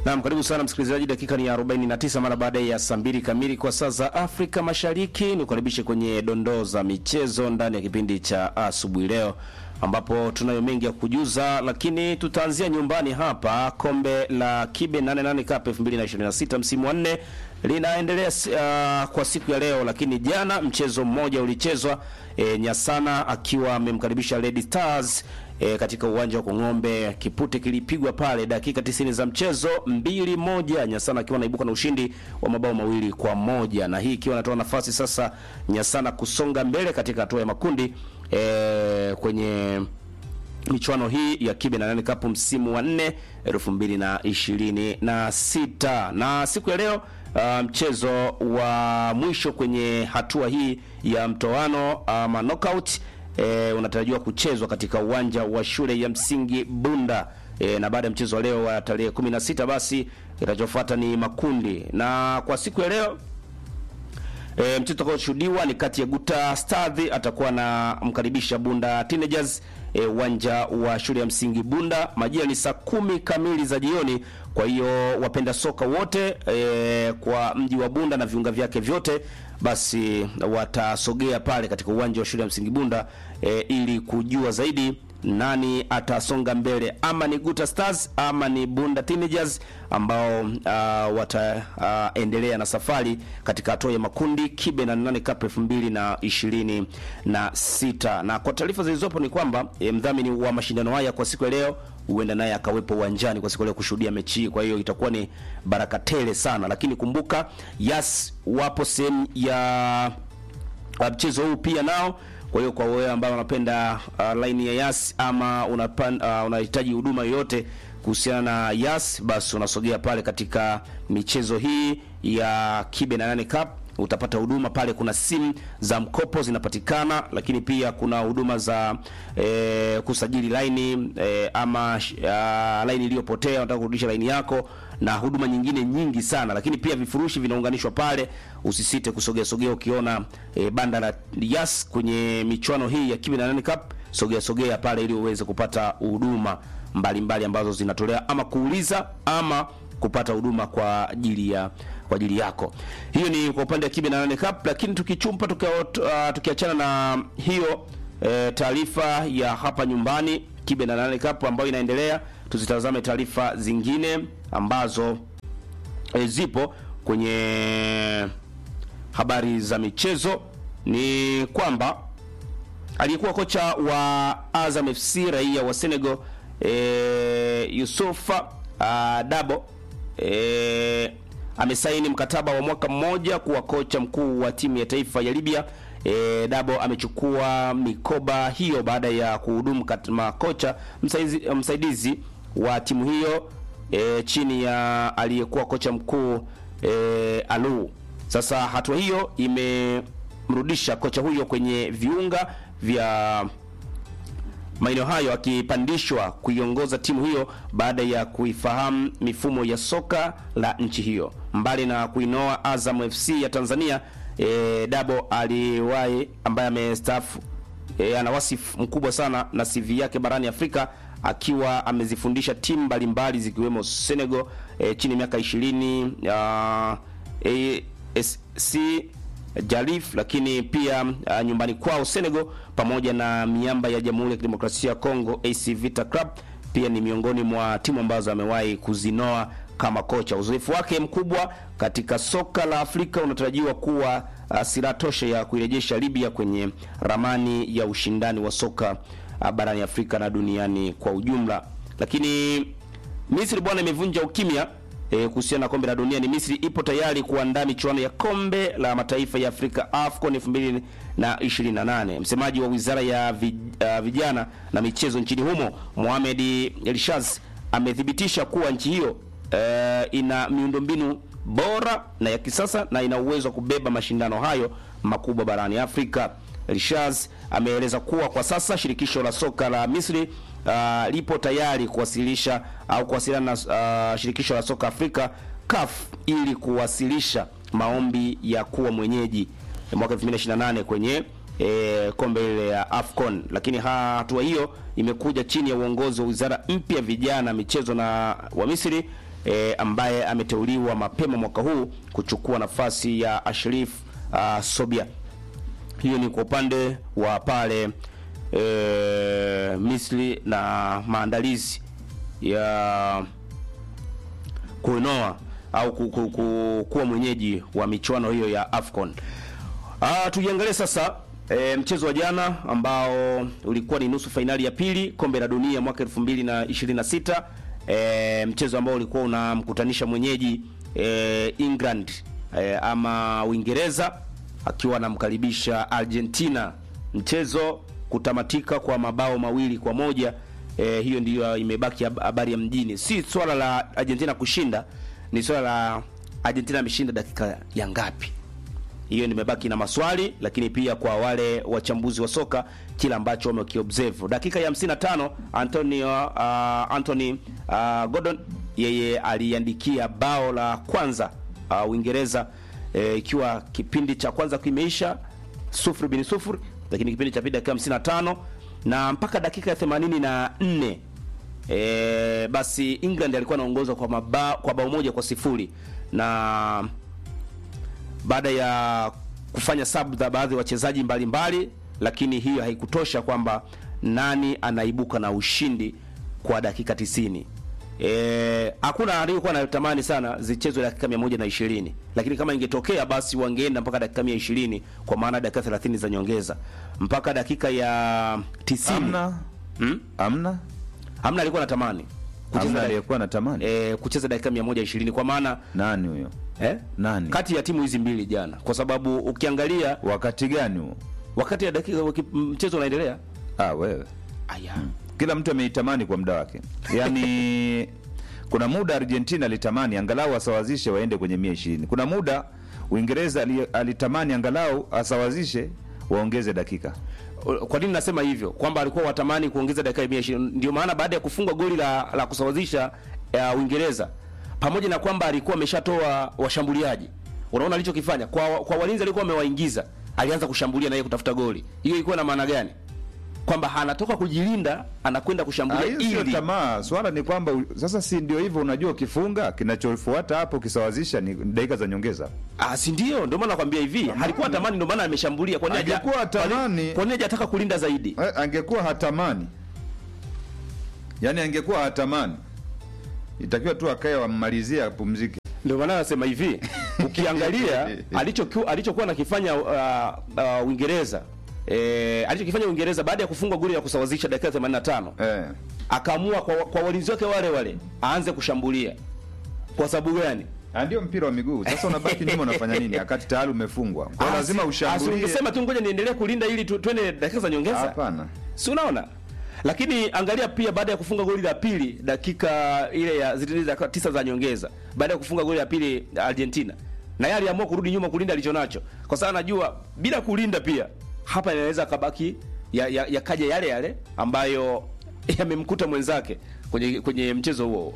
Naam, karibu sana msikilizaji, dakika ni 49 mara baada ya saa mbili kamili kwa saa za Afrika Mashariki. Nikukaribishe kwenye dondoo za michezo ndani ya kipindi cha asubuhi leo, ambapo tunayo mengi ya kujuza, lakini tutaanzia nyumbani hapa. Kombe la Kibe 88 Cup 2026 msimu wa nne linaendelea uh, kwa siku ya leo, lakini jana mchezo mmoja ulichezwa e, Nyasana akiwa amemkaribisha Lady Stars e, katika uwanja wa Kong'ombe. Kipute kilipigwa pale dakika 90 za mchezo mbili moja, Nyasana akiwa anaibuka na ushindi wa mabao mawili kwa moja, na hii ikiwa inatoa nafasi sasa Nyasana kusonga mbele katika hatua ya makundi e, kwenye michuano hii ya Kibe na nane Cup msimu wa 4 2026 na siku ya leo Uh, mchezo wa mwisho kwenye hatua hii ya mtoano ama knockout e, unatarajiwa kuchezwa katika uwanja wa shule ya msingi Bunda e, na baada ya mchezo wa leo wa tarehe 16 basi kitachofuata ni makundi, na kwa siku ya leo E, mchezo utakaoshuhudiwa ni kati ya Guta Stars atakuwa na mkaribisha Bunda Teenagers uwanja e, wa shule ya msingi Bunda. Majira ni saa kumi kamili za jioni. Kwa hiyo wapenda soka wote e, kwa mji wa Bunda na viunga vyake vyote basi watasogea pale katika uwanja wa shule ya msingi Bunda e, ili kujua zaidi nani atasonga mbele, ama ni Guta Stars ama ni Bunda Teenagers ambao uh, wataendelea uh, na safari katika hatua ya makundi Kibe na nane Cup 2026 na sita. Na kwa taarifa zilizopo ni kwamba e, mdhamini wa mashindano haya kwa siku ya leo huenda naye akawepo uwanjani kwa siku leo kushuhudia mechi hii. Kwa hiyo itakuwa ni baraka tele sana, lakini kumbuka Yas wapo sehemu ya mchezo huu pia nao kwa hiyo kwa wewe ambao unapenda uh, line ya Yas ama unapan, uh, unahitaji huduma yoyote kuhusiana na Yas, basi unasogea pale katika michezo hii ya Kibe na nane Cup utapata huduma pale. Kuna simu za mkopo zinapatikana, lakini pia kuna huduma za e, kusajili laini e, ama uh, laini iliyopotea unataka kurudisha laini yako na huduma nyingine nyingi sana, lakini pia vifurushi vinaunganishwa pale. Usisite kusogea sogea ukiona e, banda la Yas kwenye michuano hii ya Kibe na nane Cup, sogea sogea pale ili uweze kupata huduma mbalimbali ambazo zinatolewa ama kuuliza ama kupata huduma kwa ajili ya kwa ajili yako. Hiyo ni kwa upande wa Kibe na nane Cup, lakini tukichumpa tukiachana uh, na hiyo e, taarifa ya hapa nyumbani Kibe na nane Cup ambayo inaendelea, tuzitazame taarifa zingine ambazo e, zipo kwenye habari za michezo. Ni kwamba aliyekuwa kocha wa Azam FC raia wa Senegal e, Yusufa uh, Dabo e, amesaini mkataba wa mwaka mmoja kuwa kocha mkuu wa timu ya taifa ya Libya. E, Dabo amechukua mikoba hiyo baada ya kuhudumu kama kocha msaidizi, msaidizi wa timu hiyo e, chini ya aliyekuwa kocha mkuu e, Alu. Sasa hatua hiyo imemrudisha kocha huyo kwenye viunga vya maeneo hayo akipandishwa kuiongoza timu hiyo baada ya kuifahamu mifumo ya soka la nchi hiyo. Mbali na kuinoa Azam FC ya Tanzania, e, Dabo aliwahi ambaye amestaafu e, ana wasifu mkubwa sana na CV yake barani Afrika akiwa amezifundisha timu mbalimbali zikiwemo Senegal e, chini ya miaka 20 uh, ASC Jalif lakini pia uh, nyumbani kwao Senegal pamoja na miamba ya Jamhuri ya Kidemokrasia ya Kongo AC Vita Club pia ni miongoni mwa timu ambazo amewahi kuzinoa kama kocha. Uzoefu wake mkubwa katika soka la Afrika unatarajiwa kuwa uh, silaha tosha ya kuirejesha Libya kwenye ramani ya ushindani wa soka uh, barani Afrika na duniani kwa ujumla. Lakini Misri bwana imevunja ukimya E, kuhusiana na kombe la dunia ni Misri ipo tayari kuandaa michuano ya kombe la mataifa ya Afrika AFCON 2028. Msemaji wa Wizara ya Vijana na Michezo nchini humo, Mohamed Elshaz amethibitisha kuwa nchi hiyo e, ina miundombinu bora na ya kisasa na ina uwezo wa kubeba mashindano hayo makubwa barani Afrika. Elshaz ameeleza kuwa kwa sasa shirikisho la soka la Misri Uh, lipo tayari kuwasilisha au uh, kuwasiliana na uh, shirikisho la soka Afrika CAF ili kuwasilisha maombi ya kuwa mwenyeji mwaka 2028 kwenye e, kombe ile ya AFCON. Lakini hatua hiyo imekuja chini ya uongozi wa wizara mpya vijana, michezo na wa Misri e, ambaye ameteuliwa mapema mwaka huu kuchukua nafasi ya Ashraf uh, Sobia. Hiyo ni kwa upande wa pale e, Misri na maandalizi ya kuinoa au ku, ku, ku, kuwa mwenyeji wa michuano hiyo ya AFCON. Ah, tujiangalie sasa e, mchezo wa jana ambao ulikuwa ni nusu fainali ya pili kombe la dunia mwaka 2026 e, mchezo ambao ulikuwa unamkutanisha mwenyeji e, England e, ama Uingereza akiwa anamkaribisha Argentina, mchezo kutamatika kwa mabao mawili kwa moja. E, hiyo ndiyo imebaki habari ya mjini, si swala la Argentina kushinda, ni swala la Argentina ameshinda dakika ya ngapi. Hiyo nimebaki na maswali, lakini pia kwa wale wachambuzi wa soka kila ambacho wamekiobserve. Dakika ya 55 Antonio uh, Anthony uh, Gordon yeye aliandikia bao la kwanza uh, Uingereza ikiwa e, kipindi cha kwanza kimeisha sufuri bin sufuri, lakini kipindi cha pili dakika 55 na mpaka dakika ya 84 e, basi England alikuwa anaongoza kwa mabao kwa bao moja kwa sifuri na baada ya kufanya sub za baadhi ya wachezaji mbalimbali, lakini hiyo haikutosha kwamba nani anaibuka na ushindi kwa dakika 90. Eh, hakuna aliyekuwa anatamani sana zichezwe dakika 120, lakini kama ingetokea basi wangeenda mpaka dakika 120 kwa maana dakika 30 za nyongeza mpaka dakika ya 90. Amna. Hmm? Amna. Hamna alikuwa anatamani Amna aliyekuwa anatamani. eh, kucheza dakika 120 kwa maana Nani huyo? eh, Nani? kati ya timu hizi mbili jana, kwa sababu ukiangalia Wakati gani huo? wakati ya dakika waki- mchezo unaendelea Ah, wewe. aya Kila mtu ameitamani kwa muda wake. Yaani kuna muda Argentina alitamani angalau asawazishe waende kwenye 120. Kuna muda Uingereza ali- alitamani angalau asawazishe waongeze dakika. kwa nini nasema hivyo kwamba alikuwa watamani kuongeza dakika ya 120 ndio maana baada ya kufungwa goli la, la kusawazisha ya Uingereza pamoja na kwamba alikuwa ameshatoa washambuliaji unaona alichokifanya kwa, kwa walinzi alikuwa amewaingiza alianza kushambulia na yeye kutafuta goli hiyo ilikuwa na maana gani kwamba anatoka kujilinda anakwenda Ah, kushambulia hiyo sio ili tamaa. Swala ni kwamba u- sasa, si ndio hivyo? Unajua, ukifunga kinachofuata hapo ukisawazisha ni dakika za nyongeza. Ah, si ndio? Ndio maana nakwambia hivi, halikuwa tamani, ndio maana ameshambulia. Kwa nini haja- Angekuwa tamani- kwa nini- kwa nini hajataka kulinda zaidi? Eh, angekuwa hatamani, yaani angekuwa hatamani, itakiwa tu akae wammalizie apumzike. Ndio maana nasema hivi, ukiangalia alichokuwa alichokuwa nakifanya uh, uh, Uingereza eh, alichokifanya Uingereza baada ya kufungwa goli la kusawazisha dakika 85 Eh, akaamua kwa, kwa walinzi wake wale wale aanze kushambulia. Kwa sababu gani? ah, ndio mpira wa miguu. Sasa unabaki nyuma, unafanya nini wakati tayari umefungwa? Kwa hiyo Ah, lazima si- ah, si ushambulie. ungesema tu ngoja niendelee kulinda ili tu- twende dakika za nyongeza. Hapana. si unaona lakini angalia pia baada ya kufunga goli la pili dakika ile ya zile dakika tisa za nyongeza baada ya kufunga goli la pili Argentina na yeye aliamua kurudi nyuma kulinda alichonacho kwa sababu anajua bila kulinda pia hapa inaweza kabaki ya, ya, yakaja yale yale ambayo yamemkuta mwenzake kwenye kwenye mchezo huo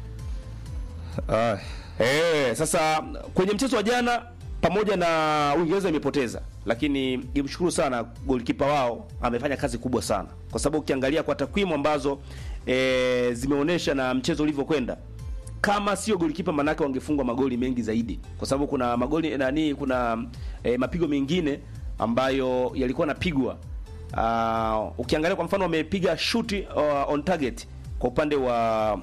Ah, Eh, sasa kwenye mchezo wa jana pamoja na Uingereza imepoteza, lakini nimshukuru sana golikipa wao, amefanya kazi kubwa sana, kwa sababu ukiangalia kwa takwimu ambazo e, zimeonyesha na mchezo ulivyokwenda, kama sio golikipa, manake wangefungwa magoli mengi zaidi, kwa sababu kuna magoli nani, kuna e, mapigo mengine ambayo yalikuwa napigwa. Uh, ukiangalia kwa mfano wamepiga shuti uh, on target kwa upande wa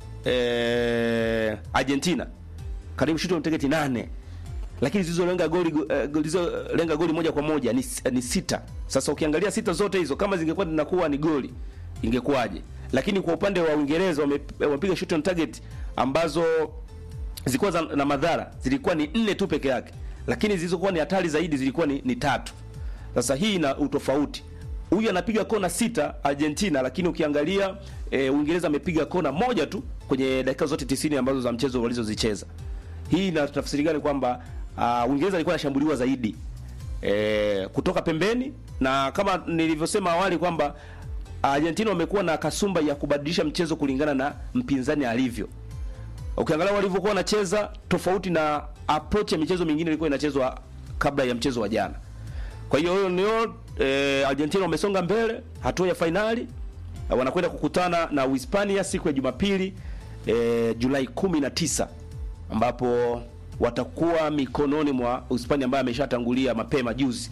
eh, Argentina karibu shuti on target nane lakini zilizolenga goli uh, zilizolenga goli moja kwa moja ni, ni sita. Sasa ukiangalia sita zote hizo kama zingekuwa zinakuwa ni goli ingekuwaje? Lakini kwa upande wa Uingereza wame- wamepiga shot on target ambazo zilikuwa za, na madhara zilikuwa ni nne tu peke yake, lakini zilizokuwa ni hatari zaidi zilikuwa ni, ni tatu. Sasa hii ina utofauti. Huyu anapiga kona sita Argentina, lakini ukiangalia e, Uingereza amepiga kona moja tu kwenye dakika zote 90 ambazo za mchezo walizozicheza. Hii inatafsiri gani? Kwamba uh, Uingereza alikuwa anashambuliwa zaidi e, kutoka pembeni, na kama nilivyosema awali kwamba Argentina wamekuwa na kasumba ya kubadilisha mchezo kulingana na mpinzani alivyo. Ukiangalia walivyokuwa wanacheza tofauti na approach ya michezo mingine ilikuwa inachezwa kabla ya mchezo wa jana. Kwa hiyo hiyo ndio eh, Argentina wamesonga mbele hatua ya fainali, eh, wanakwenda kukutana na Uhispania siku ya Jumapili e, Julai 19 ambapo watakuwa mikononi mwa Hispania ambaye ameshatangulia mapema juzi.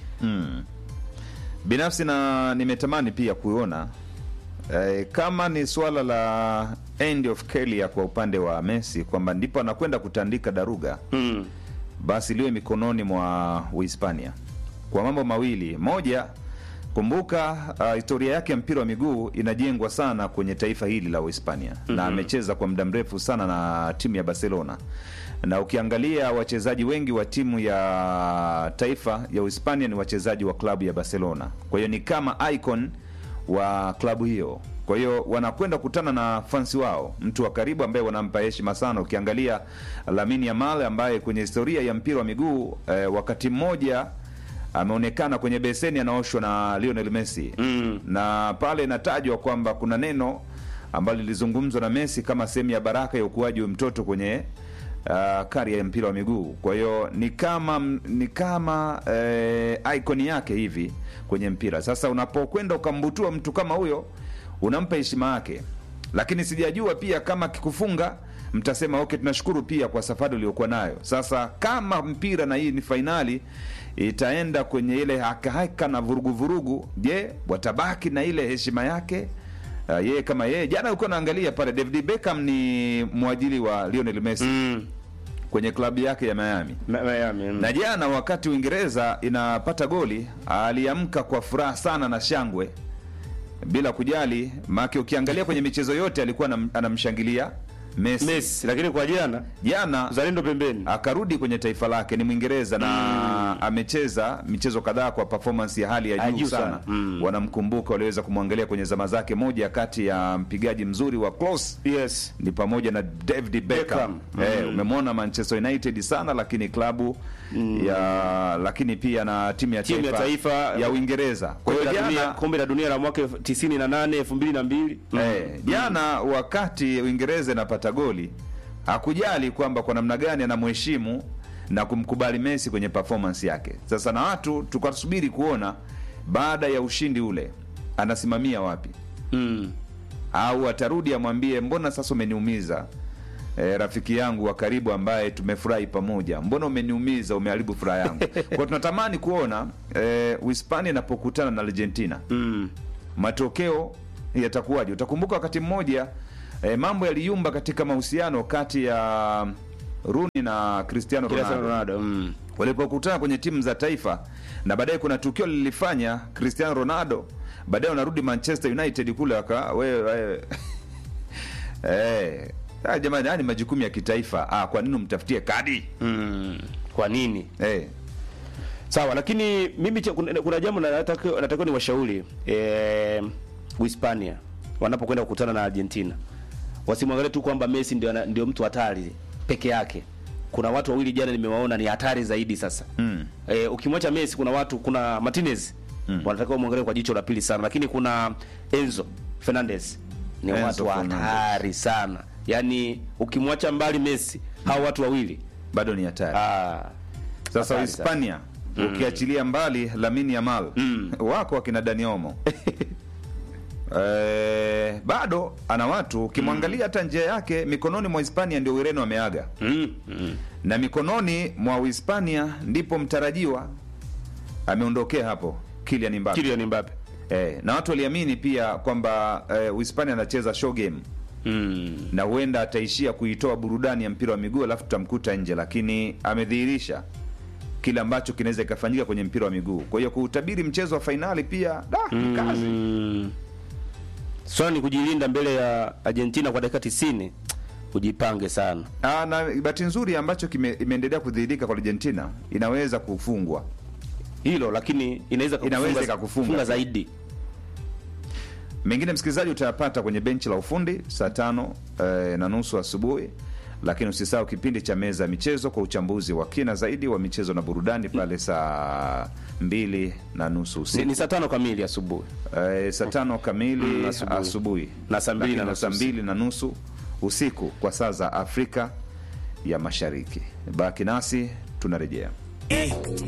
binafsi na nimetamani pia kuona eh, kama ni suala la end of career kwa upande wa Messi kwamba ndipo anakwenda kutandika daruga Mm. basi liwe mikononi mwa Uhispania kwa mambo mawili. Moja, kumbuka uh, historia yake ya mpira wa miguu inajengwa sana kwenye taifa hili la Uhispania na amecheza kwa muda mrefu sana na timu ya Barcelona, na ukiangalia wachezaji wengi wa timu ya taifa ya Uhispania ni wachezaji wa klabu ya Barcelona, kwa hiyo ni kama icon wa klabu hiyo. Kwa hiyo wanakwenda kukutana na fansi wao, mtu wa karibu ambaye wanampa heshima sana. Ukiangalia Lamine Yamal ambaye kwenye historia ya mpira wa miguu eh, wakati mmoja ameonekana kwenye beseni anaoshwa na Lionel Messi Mm. na pale inatajwa kwamba kuna neno ambalo lilizungumzwa na Messi kama sehemu ya baraka ya ukuaji wa mtoto kwenye uh, karia ya mpira wa miguu. Kwa hiyo ni kama ni kama eh, icon yake hivi kwenye mpira. Sasa unapokwenda ukambutua mtu kama huyo, unampa heshima yake, lakini sijajua pia kama kikufunga mtasema okay, tunashukuru pia kwa safari uliokuwa nayo. Sasa kama mpira na hii ni fainali itaenda kwenye ile hakahaka na vurugu vurugu, je, watabaki na ile heshima yake? Uh, yeye kama yeye jana ulikuwa naangalia pale, David Beckham ni mwajili wa Lionel Messi Mm. kwenye klabu yake ya Miami Ma- Miami. Mm. na jana wakati Uingereza inapata goli aliamka kwa furaha sana na shangwe bila kujali maake, ukiangalia kwenye michezo yote alikuwa anam- anamshangilia Messi. Messi, lakini kwa jana Jana uzalendo pembeni. akarudi kwenye taifa lake, ni Mwingereza na amecheza michezo kadhaa kwa performance ya hali ya Ya juu juu sana, sana. Mm. wanamkumbuka, waliweza kumwangalia kwenye zama zake. Moja kati ya mpigaji mzuri wa close Yes. ni pamoja na David Beckham. Beckham. Eh, umemwona Manchester United sana, lakini klabu ya lakini pia na timu ya Timu ya taifa, taifa, ya Uingereza. Kwa Kombe hiyo la dunia, jana kombe la dunia la mwaka 98 2002. Mm. Eh, jana wakati Uingereza inapata goli hakujali kwamba kwa namna gani anamheshimu na kumkubali Messi kwenye performance yake. Sasa na watu tukasubiri kuona baada ya ushindi ule anasimamia wapi, Mm. au atarudi amwambie mbona sasa umeniumiza eh, rafiki yangu wa karibu ambaye tumefurahi pamoja, mbona umeniumiza, umeharibu furaha yangu. Kwa tunatamani kuona eh, Uhispania inapokutana na Argentina Mm. matokeo yatakuwaje? Utakumbuka wakati mmoja eh, mambo yaliyumba katika mahusiano kati ya Rooney na Cristiano Cristiano Ronaldo Ronaldo. Mm. walipokutana kwenye timu za taifa, na baadaye kuna tukio lilifanya Cristiano Ronaldo baadaye wanarudi Manchester United kule waka wewe wewe eh ah, jamani, haya ni majukumu ya kitaifa. Ah, kwa nini umtafutie kadi Mm. Kwa nini? eh? Sawa, lakini mimi cha- kuna, kuna jambo na- nataka nataka ni washauri eh, Uhispania wanapokwenda kukutana na Argentina wasimwangalie tu kwamba Messi ndio ana- ndio mtu hatari peke yake. Kuna watu wawili jana nimewaona ni hatari zaidi sasa. Mm. Eh, ukimwacha Messi kuna watu kuna Martinez Mm. wanatakiwa muangalie kwa jicho la pili sana, lakini kuna Enzo Fernandez ni Enzo watu Fernandez. hatari sana. Yaani ukimwacha mbali Messi hao watu wawili Bado ni hatari. ah, Sasa Hatari Hispania ukiachilia mbali Lamine Yamal Mm. wako akina Dani Olmo eh, bado ana watu ukimwangalia hata njia yake mikononi mwa Hispania ndio Ureno ameaga mm, mm. na mikononi mwa Uhispania ndipo mtarajiwa ameondokea hapo Kylian Mbappe. Kylian Mbappe. Eh, na watu waliamini pia kwamba eh, Uhispania anacheza show game Mm. na huenda ataishia kuitoa burudani ya mpira wa miguu alafu tutamkuta nje, lakini amedhihirisha kile ambacho kinaweza ikafanyika kwenye mpira wa miguu. Kwa hiyo kuutabiri mchezo wa fainali pia da, ni kazi. Mm. Swala ni kujilinda mbele ya Argentina kwa dakika 90. Ujipange sana. Ah, na bahati nzuri ambacho kime, imeendelea kudhihirika kwa Argentina inaweza kufungwa. Hilo lakini inaweza kukufunga- Inaweza ikakufunga. kufunga zaidi. Mengine msikilizaji, utayapata kwenye benchi la ufundi saa tano eh, na nusu asubuhi, lakini usisahau kipindi cha meza ya michezo kwa uchambuzi wa kina zaidi wa michezo na burudani pale saa mbili na nusu Ni, usiku. ni saa tano kamili asubuhi. Eh, saa tano kamili Mm, asubuhi. asubuhi Na saa mbili Lakini na nusu saa mbili na nusu usiku kwa saa za Afrika ya Mashariki. Baki nasi tunarejea.